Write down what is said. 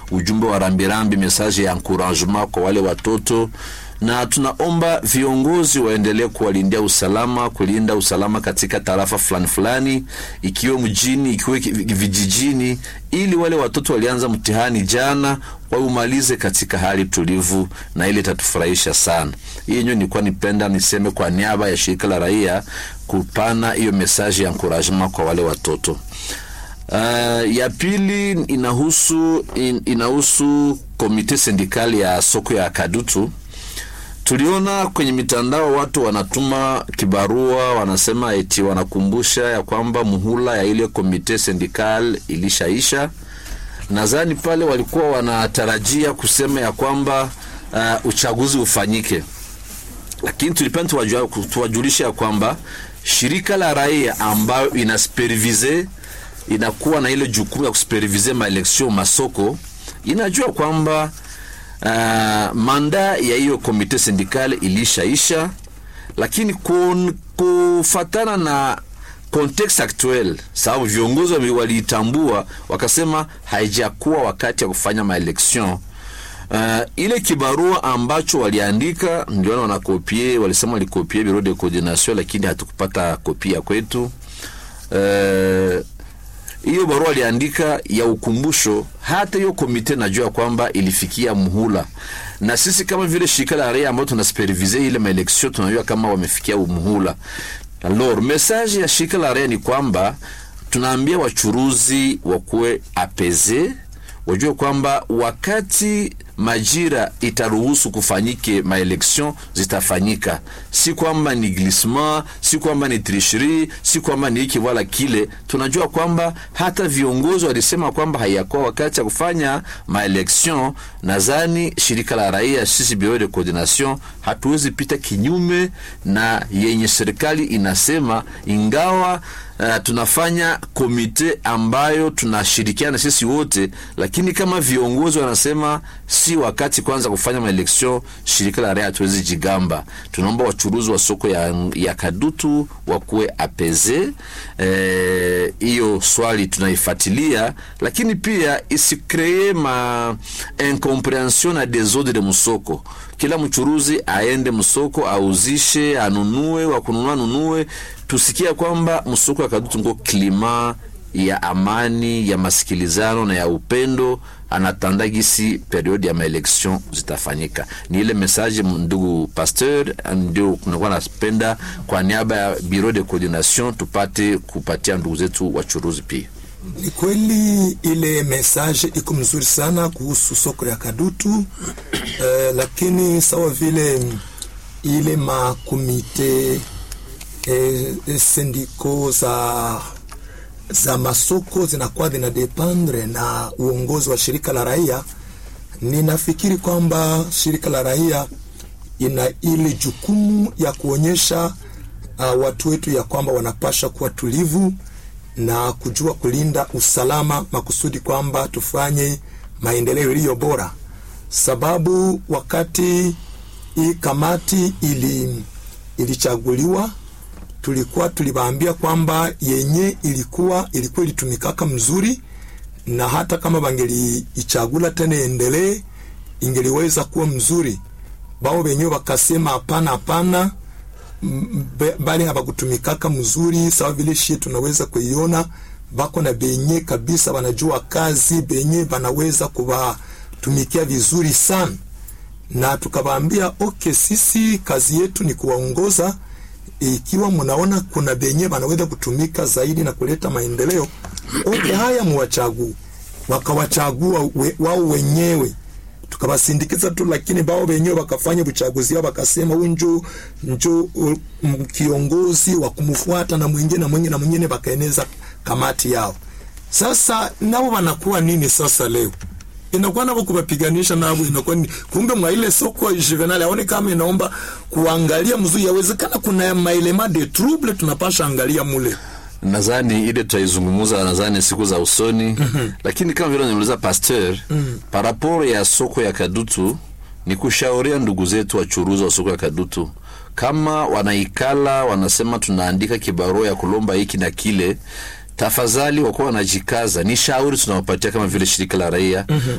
ujumbe wa rambirambi, message ya encouragement kwa wale watoto na tunaomba viongozi waendelee kuwalindia usalama, kulinda usalama katika tarafa fulani fulani, ikiwe mjini, ikiwe vijijini, ili wale watoto walianza mtihani jana waumalize katika hali tulivu, na ile itatufurahisha sana. Hii yenyewe nilikuwa nipenda niseme kwa niaba ya shirika la raia kupana hiyo message ya encouragement kwa wale watoto. Uh, ya pili inahusu in, inahusu komite sindikali ya soko ya Kadutu. Tuliona kwenye mitandao watu wanatuma kibarua, wanasema eti wanakumbusha ya kwamba muhula ya ile komite sindikal ilishaisha. Nadhani pale walikuwa wanatarajia kusema ya kwamba uh, uchaguzi ufanyike, lakini tulipenda tuwajulisha ya kwamba shirika la raia ambayo inasupervise inakuwa na ile jukumu ya kusupervise maeleksio masoko inajua kwamba Uh, manda ya hiyo komite sindikali ilishaisha, lakini kun, kufatana na context actuel, sababu viongozi waliitambua wakasema haijakuwa wakati ya kufanya maelection. Uh, ile kibarua ambacho waliandika ndio wanakopie, walisema walikopie bureau de coordination, lakini hatukupata kopia kwetu uh, hiyo barua aliandika ya ukumbusho. Hata hiyo komite najua kwamba ilifikia muhula, na sisi kama vile shirika la raia ambao tunasupervise ile maeleksio tunajua kama wamefikia muhula. Alors message ya shirika la raia ni kwamba tunaambia wachuruzi wakuwe apeze, wajue kwamba wakati majira itaruhusu kufanyike maeleksion zitafanyika, si kwamba ni glissement, si kwamba ni tricherie, si kwamba ni hiki wala kile. Tunajua kwamba hata viongozi walisema kwamba hayakuwa wakati ya kufanya maeleksion. Nadhani shirika la raia, sisi bureau de coordination, hatuwezi pita kinyume na yenye serikali inasema, ingawa Uh, tunafanya komite ambayo tunashirikiana sisi wote, lakini kama viongozi wanasema si wakati kwanza kufanya maeleksio, shirika la raia hatuwezi jigamba. Tunaomba wachuruzi wa soko ya, ya Kadutu wakuwe apeze hiyo. Eh, swali tunaifuatilia, lakini pia isikree ma incomprehension na desordre de musoko. Kila mchuruzi aende msoko auzishe, anunue, wakununua nunue tusikia kwamba msoko wa Kadutu ngo klima ya amani ya masikilizano na ya upendo anatanda gisi periodi ya maeleksion zitafanyika. Ni ile message, ndugu pasteur, ndio kunakuwa napenda kwa niaba ya bureau de coordination tupate kupatia ndugu zetu wachuruzi pia. Ni kweli ile message iko mzuri sana kuhusu soko ya Kadutu eh, lakini sawa vile ile makomite E, e, sindiko za za masoko zinakuwa zina dependre na uongozi wa shirika la raia. Ninafikiri kwamba shirika la raia ina ile jukumu ya kuonyesha uh, watu wetu ya kwamba wanapasha kuwa tulivu na kujua kulinda usalama, makusudi kwamba tufanye maendeleo iliyo bora, sababu wakati hii kamati ili ilichaguliwa tulikuwa tuliwaambia kwamba yenye ilikuwa ilikuwa ilitumikaka mzuri, na hata kama bangeliichagula tena endelee ingeliweza kuwa mzuri. Bao wenyewe wakasema hapana, hapana, bali habakutumikaka mzuri sawa vile shie tunaweza kuiona. Bako na benye kabisa wanajua kazi, benye banaweza kuwatumikia vizuri sana, na tukawaambia okay, sisi kazi yetu ni kuwaongoza ikiwa mnaona kuna benye wanaweza kutumika zaidi na kuleta maendeleo, okay, haya muwachague. Wakawachagua we, wao wenyewe, tukawasindikiza tu, lakini bao wenyewe wakafanya uchaguzi wao, wakasema huyu njo njo kiongozi wa kumfuata na mwingine na mwingine na mwingine, wakaeneza kamati yao. Sasa nao wanakuwa nini sasa leo inakuwa navo kuwapiganisha navo, inakuwa ni kumbe mwa ile soko Juvenal aone kama inaomba kuangalia mzuri, yawezekana kuna maelema de trouble tunapasha angalia mule. Nadhani ile tutaizungumza, nadhani siku za usoni mm -hmm. Lakini kama vile niuliza pasteur mm -hmm. paraporo ya soko ya Kadutu ni kushauria ndugu zetu wachuruzi wa soko ya Kadutu kama wanaikala wanasema tunaandika kibarua ya kulomba hiki na kile tafadhali wakuwa wanajikaza. Ni shauri tunawapatia kama vile shirika la raia mm -hmm.